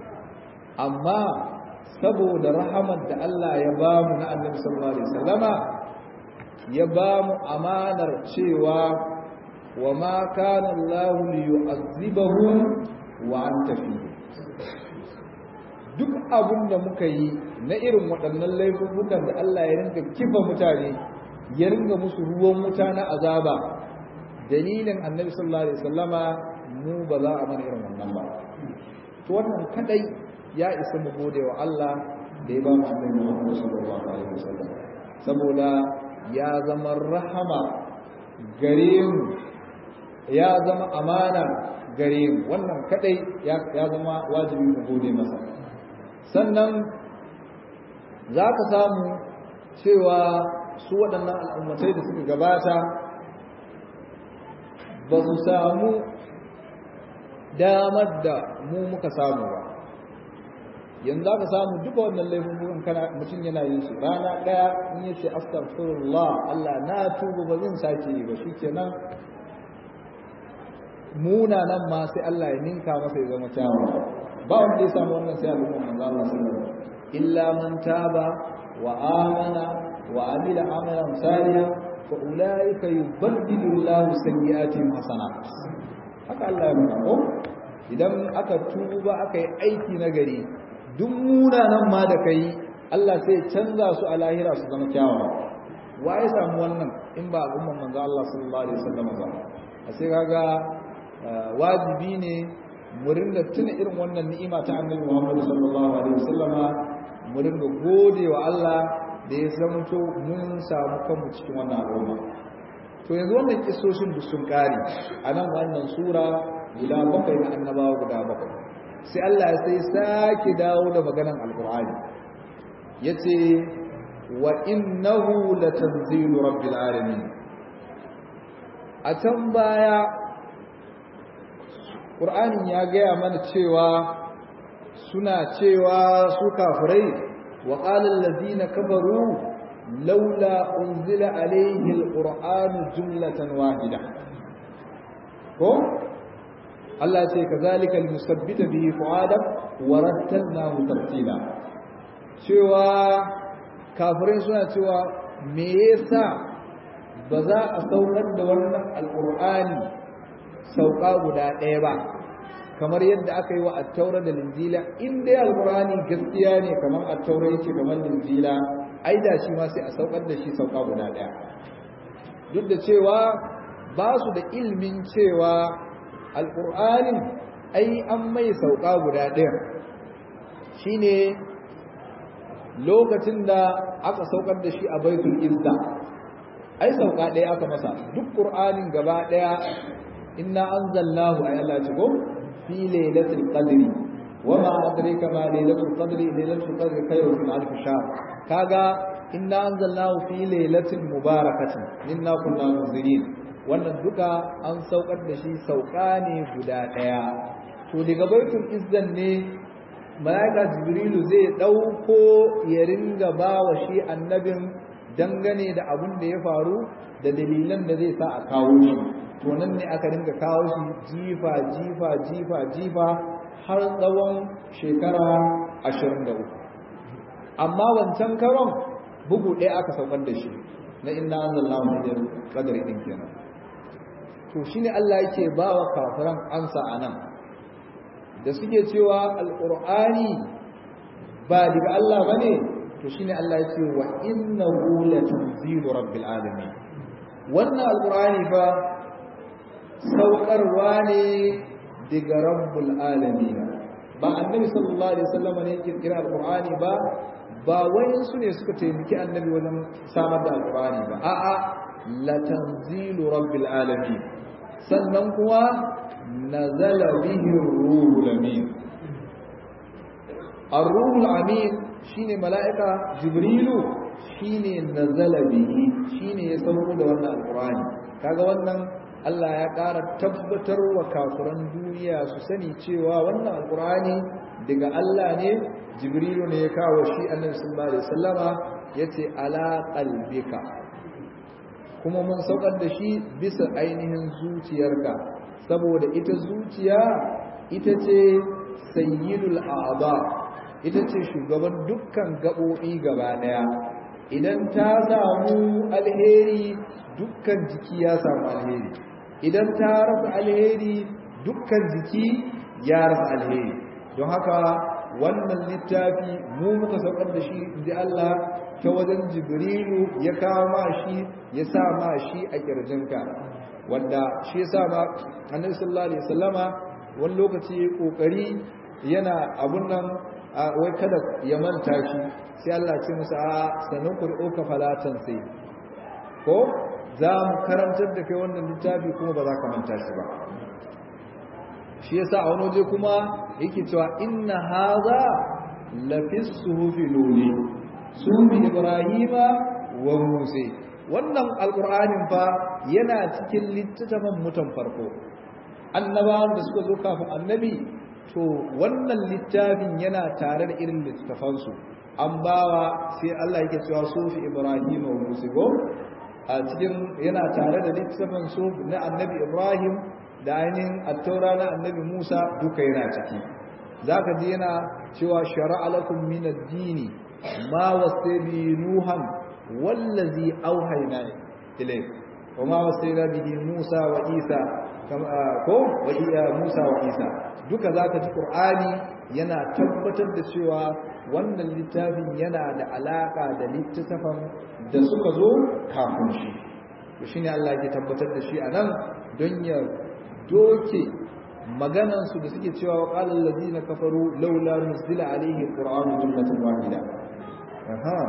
amma saboda rahamar da Allah ya ba mu na annabi sallallahu alaihi wasallama ya ba mu amanar cewa wa ma kana Allah liyu'azzibahum wa anta fihim duk abin da muka yi na irin waɗannan laifukan da Allah ya rinka kifa mutane ya ringa musu ruwan wuta na azaba dalilin annabi sallallahu alaihi wasallama mu ba za a mana irin wannan ba to wannan kadai ya isa mu gode wa Allah da ya ba mu annabi Muhammad sallallahu alaihi wasallam saboda ya zama rahama gare mu ya zama amana gare mu wannan kadai ya zama wajibi mu gode masa sannan za ka samu cewa su waɗannan al'ummatai da suka gabata ba su samu damar da mu muka samu ba yanzu aka samu duka wannan laifin kana mutum yana yin su rana ɗaya in ya ce astaghfirullah Allah na tuba ba zan sake yi ba shikenan munanan ma sai Allah ya ninka masa ya zama kyawu ba wanda ya samu wannan sai al'umma manzo Allah sallallahu alaihi wasallam illa man taba wa amana wa amila amalan salihan fa ulaika yubaddilu Allahu sayyi'atihim hasanat haka Allah ya nuna ko idan aka tuba aka yi aiki na gari duk munanan ma da kai Allah sai canza su a lahira su zama kyawawa wa ya samu wannan in ba al'umman manzo Allah sallallahu alaihi wasallam ba a sai kaga wajibi ne mu ringa tuna irin wannan ni'ima ta annabi Muhammad sallallahu alaihi wasallama mu ringa gode wa Allah da ya zamanto mun samu kanmu cikin wannan al'umma to yanzu wannan kissoshin duk sun kare a nan wannan sura guda bakwai na annabawa guda bakwai sai Allah sai sake dawo da maganan alqur'ani yace wa innahu latanzilu rabbil alamin a can baya Qur'anin ya gaya mana cewa suna cewa su kafirai wa qala allazina kafaru laula unzila alayhi alqur'anu jumlatan wahida ko Allah ce kazalika almusabbita bihi fuadak wa rattalnahu tartila cewa kafirai suna cewa me yasa ba za a saukar da wannan alqur'ani sauka guda ɗaya ba kamar yadda aka yi wa attaura da linjila in dai alqur'ani gaskiya ne kamar attaura yake kamar linjila ai da shi ma sai a saukar da shi sauka guda ɗaya duk da cewa ba su da ilmin cewa alqur'anin ai an mai sauka guda ɗaya shine lokacin da aka saukar da shi a baitul izza ai sauka ɗaya aka masa duk qur'anin gaba ɗaya inna anzalnahu ay Allah ce ko fi lailatul qadri wama adraka ma lailatul qadri lailatul qadri khayrun min alf shahr kaga inna anzalnahu fi lailatin mubarakatin inna kunna munzirin wannan duka an saukar da shi sauka ne guda daya to daga baitul izzan ne malaika jibrilu zai dauko ya ringa bawa shi annabin dangane da abun da ya faru da dalilan da zai sa a kawo shi to nan ne aka ringa kawo shi jifa jifa jifa jifa har tsawon shekara 23 amma wancan karon bugu ɗaya aka saukar da shi na inna anzalnahu fi qadri din kenan to shine Allah yake bawa kafiran ansa anan da suke cewa alqur'ani ba daga Allah bane to shine Allah yake wa innahu latanzilu rabbil alamin wannan alqur'ani fa saukarwa ne daga rabbul alamin ba annabi sallallahu alaihi wasallam ne kirkira alqur'ani ba ba wayan su ne suka taimaki annabi wajen samar da alqur'ani ba a'a la tanzilu rabbil alamin sannan kuwa nazala bihi ruhul amin ar-ruhul amin shine mala'ika jibrilu shine nazala bihi shine ya sauko da wannan alqur'ani kaga wannan Allah ya ƙara tabbatar wa kafiran duniya su sani cewa wannan alkur'ani daga Allah ne jibrilu ne ya kawo shi annabi sallallahu alaihi wasallama yace ala qalbika kuma mun saukar da shi bisa ainihin zuciyarka saboda ita zuciya ita ce sayyidul a'dha ita ce shugaban dukkan gaɓoɓi gaba ɗaya idan ta samu alheri dukkan jiki ya samu alheri idan ta rasa alheri dukkan jiki ya rasa alheri don haka wannan littafi mu muka saukar da shi inji Allah ta wajen jibrilu ya kawo ma shi ya sa ma shi a kirjinka wanda shi yasa ma annabi sallallahu alaihi wasallama wani lokaci kokari yana abun nan wai kada ya manta shi sai Allah ce musa a sanin kur'uka falatan sai ko za mu karantar da kai wannan littafi kuma ba za ka manta shi ba shi yasa a wani waje kuma yake cewa inna haza lafi suhufi luli suhufi ibrahima wa musa wannan alqur'anin fa yana cikin littafin mutan farko annabawan da suka zo kafin annabi to wannan littafin yana tare da irin littafansu an bawa sai Allah yake cewa sufi Ibrahim wa Musa go a cikin yana tare da littafin su na annabi Ibrahim da ainihin attaura na annabi Musa duka yana ciki zaka ji yana cewa shar'a lakum min ad-dini ma wasabi nuhan wallazi auhayna ilayk wa ma wasayna bihi Musa wa Isa ko wa Musa wa Isa duka zaka ji Qur'ani yana tabbatar da cewa wannan littafin yana da alaka da littafin da suka zo kafin shi to shine Allah ya tabbatar da shi anan don ya doke maganan su da suke cewa qala allazina kafaru laula nuzila alayhi qur'anu jumlatan wahida aha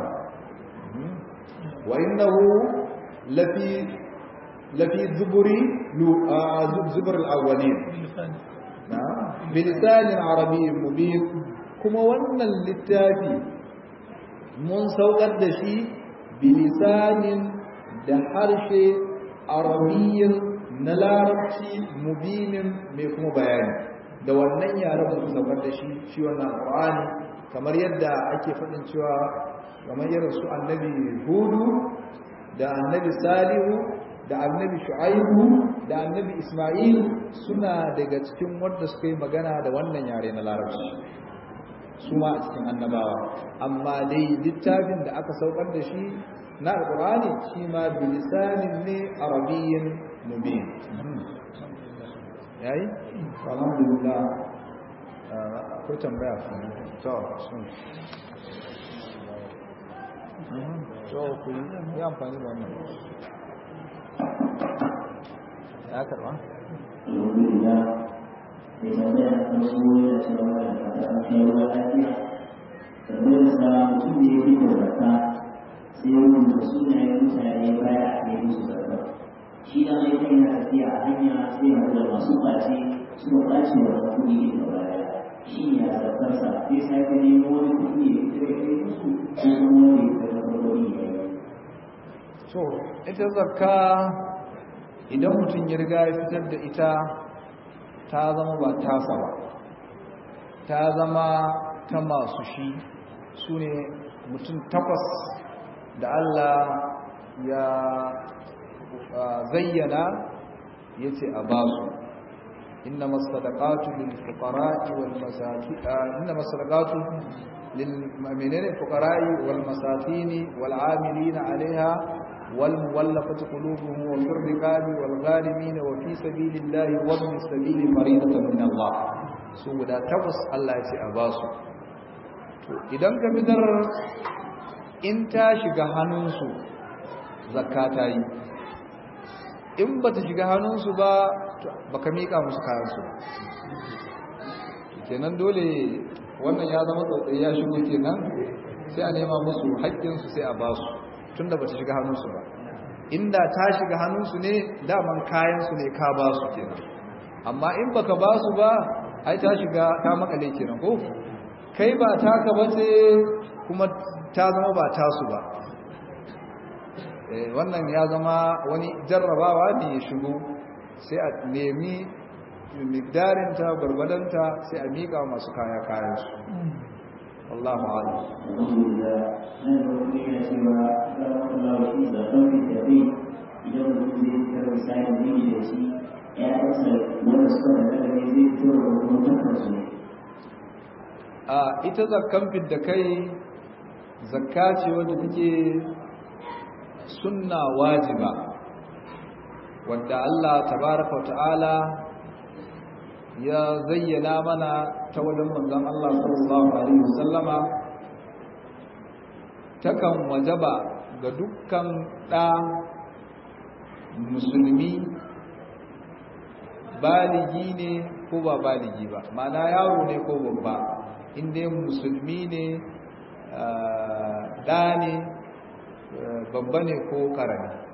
wa innahu lafi lafi zuburi zubur al-awwalin bilisanin arabiyyin mubin kuma wannan littafi mun saukar da shi bilisanin da harshe arabiyyin na larabci mubinin mai kuma bayani da wannan yaren mun saukar da shi shi wannan qur'ani kamar yadda ake faɗin cewa kamar irin su annabi hudu da annabi salihu da annabi shu'aibu da annabi isma'il suna daga cikin wanda suka yi magana da wannan yare na larabci su ma a cikin annabawa amma dai littafin da aka saukar da shi na alqur'ani shi ma bilisanin ne arabiyyin mubin yayi alhamdulillah ko tambaya to to ku yi amfani da wannan ya karba? alhamdulillah mai tambaya kan su da cewa da fata an kai ruwa lafiya tambayar sa mutum da ya fi da zaka sai ya rubuta sunayen mutane baya a kai musu zaka shi da mai kai na tafiya a hanya sai ya da masu ɓace suka ɓace wa kuɗi da baya shi ne a zakarsa sai sake nemo wani kuɗi da ya kai musu ko kuma wanda ya kai farko ya yi to ita zakka idan mutum ya riga ya fitar da ita ta zama ba tasa ba ta zama ta masu shi su ne mutum takwas da Allah ya zayyana ya ce a basu inna masadaqatu lil fuqara'i wal masakin inna masadaqatu lil menene fuqara'i wal masakin wal 'amilina 'alayha والمولفة قلوبهم وفي الرقاب والغارمين وفي سبيل الله وابن السبيل فريضة من الله su guda takwas Allah ya ce a ba su to idan ka fitar in ta shiga hannunsu zakka ta yi in ba ta shiga hannunsu ba baka miƙa musu kayansu kenan dole wannan ya zama tsotsai ya shigo kenan sai a nema musu haƙƙinsu sai a ba su tunda ba ta shiga hannunsu ba inda ta shiga hannunsu ne daman kayansu ne ka ba su kenan amma in baka ba su ba ai ta shiga ta makale kenan ko kai ba taka ba ce kuma ta zama ba tasu ba wannan ya zama wani jarrabawa ne ya shigo sai a nemi migdarinta gwargwadonta sai a miƙa masu kaya kayansu والله أعلم الحمد لله أنا بقول لك سوى الله في ذكر التقي إذا كنت تذكر سائل من جلسي يا أصل ولا سكر الذي يذكر ومتفرس a ita zakkan fidda kai zakka ce wadda take sunna wajiba wadda Allah tabaraka wa ta'ala ya zayyana mana ta wajen manzon Allah sallallahu alaihi wasallama takan wajaba ga dukkan ɗa musulmi baligi ne ko ba baligi ba ma'ana yaro ne ko babba inda musulmi ne ɗa ne babba ne ko ƙarami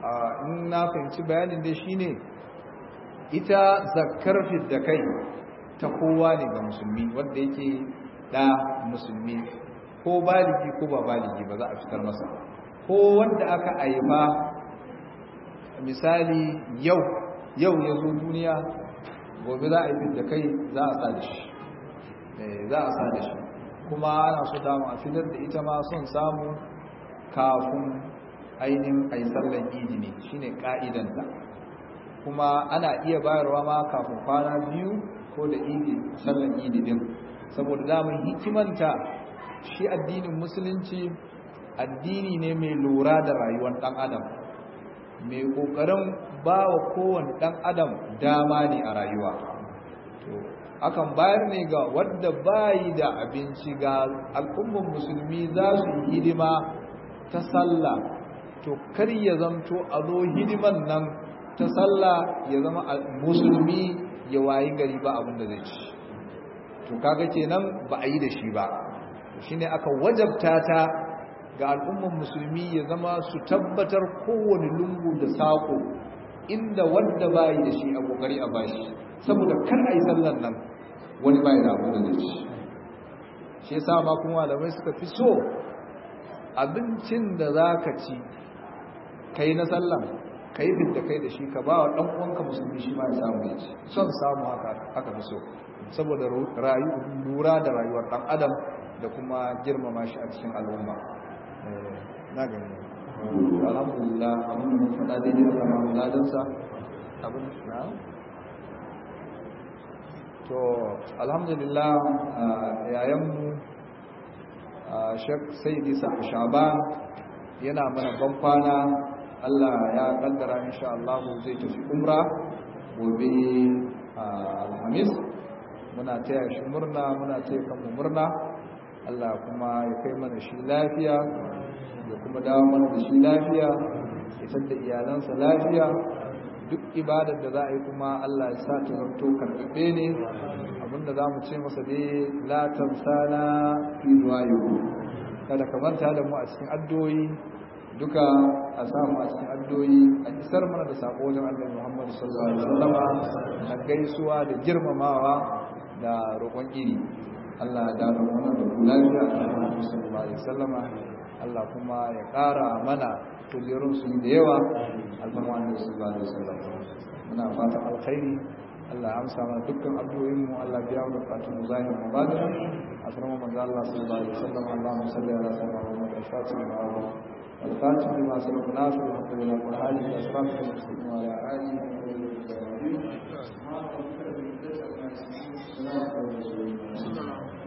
in na fahimci bayanin dai shine ita zakkar da kai ta kowa ne ga musulmi wanda yake da musulmi ko baligi ko ba baligi ba za a fitar masa ko wanda aka aifa misali yau yau ya zo duniya gobe za a yi da kai za a sa da shi za a sa da shi kuma ana so damu a fitar da ita ma son samu kafin ainihin a yi sallan idi ne shine ka'idanta kuma ana iya bayarwa ma kafin kwana biyu ko da idi sallan idi din saboda damun hikimanta shi addinin musulunci addini ne mai lura da rayuwar ɗan adam mai ƙoƙarin ba wa kowane ɗan adam dama ne a rayuwa to akan bayar ne ga wadda bayi da abinci ga al'ummar musulmi za su yi hidima ta sallah to kar ya zamto a zo hidiman nan ta sallah ya zama musulmi ya wayi gari ba abin da zai ci to kaga kenan ba a yi da shi ba shine aka wajabta ta ga al'ummar musulmi ya zama su tabbatar kowane lungu da sako inda wanda bayi da shi a kokari a bashi saboda kar a yi sallan nan wani bayi da abu da zai ci shi yasa ma kuma malamai suka fi so abincin da za ka ci kai na sallan ka yi da kai da shi ka ba wa ɗan uwanka musulmi shi ma ya samu ya ci son samu haka aka fi so saboda lura da rayuwar ɗan adam da kuma girmama shi a cikin al'umma na gani alhamdulillah abin da mun faɗa daidai da kama muladansa abin na to alhamdulillah yayanmu shek sai disa shaban yana mana ban kwana Allah ya kaddara insha Allah zai tafi umra gobe alhamis muna taya shi murna muna taya kanmu murna Allah kuma ya kai mana shi lafiya ya kuma dawo mana da shi lafiya ya da iyalansa lafiya duk ibadar da za a yi kuma Allah ya sa ta zanto karɓaɓɓe ne abinda za mu ce masa dai la tamsana fi duwayo kada ka manta da mu a cikin addu'o'i duka a samu a cikin addu'o'i a isar mana da sako wajen Allah Muhammad sallallahu alaihi wasallama na gaisuwa da girmamawa da roƙon iri Allah ya dawo mana da lafiya a Muhammad sallallahu alaihi wasallama Allah kuma ya ƙara mana kujerun su da yawa alfama annabi sallallahu alaihi wasallam muna fatan alkhairi Allah ya amsa mana dukkan addu'o'in mu Allah biya mu bukatun mu zahir mu batina asrama manzo Allah sallallahu alaihi wasallam Allahumma salli ala sayyidina Muhammad al-Fatih wa الفاتح لما سبق ناصر الحمد لله والهادي الى صراطك المستقيم وعلى اله وصحبه وسلم